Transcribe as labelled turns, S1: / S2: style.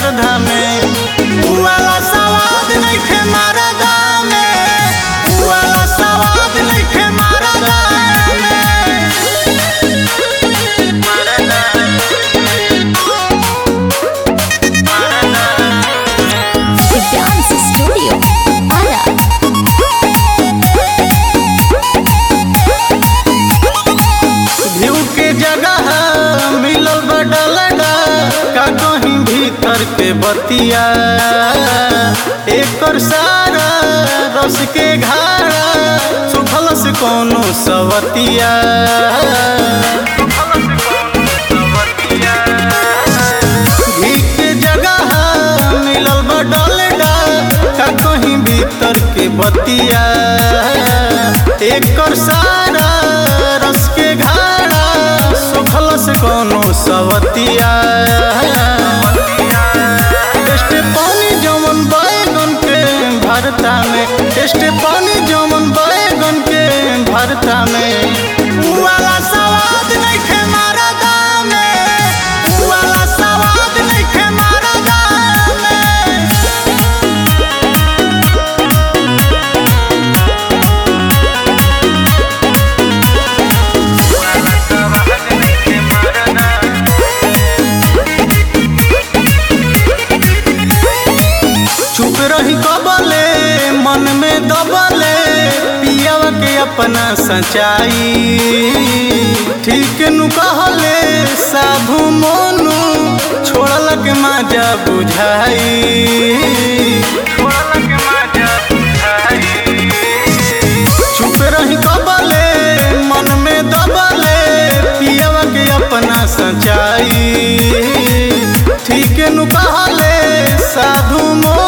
S1: श्रद्धा में उ वाला सवाद नइखे मरदा में उ वाला सवाद नइखे मरदा में
S2: The Dance Studio. Ara.
S1: भीव के जगह मिलल बडलडा का कहीं भीतर के बतिया एकर सारा रस के घाड़ा सुखल से कोनो सवतिया घी के जगह मिलल बडलडा का कहीं भीतर के बतिया एकर सारा रस के घाड़ा सुखल से कोनो सवतिया टेस्ट पानी जमन बैगन के भरता में टेस्ट पानी जमन बैगन के भरता में उ वाला सवाद नइखे मरदा में उ वाला सवाद नइखे मरदा में चुप रही कबले मन में दबले पियावा के अपना सच्चाई ठीक नु कहले साधु मोनू छोड़ल के मजा बुझाई चुप रही कबले मन में दबले पियावा के अपना सच्चाई ठीक नु कहले साधु मोनू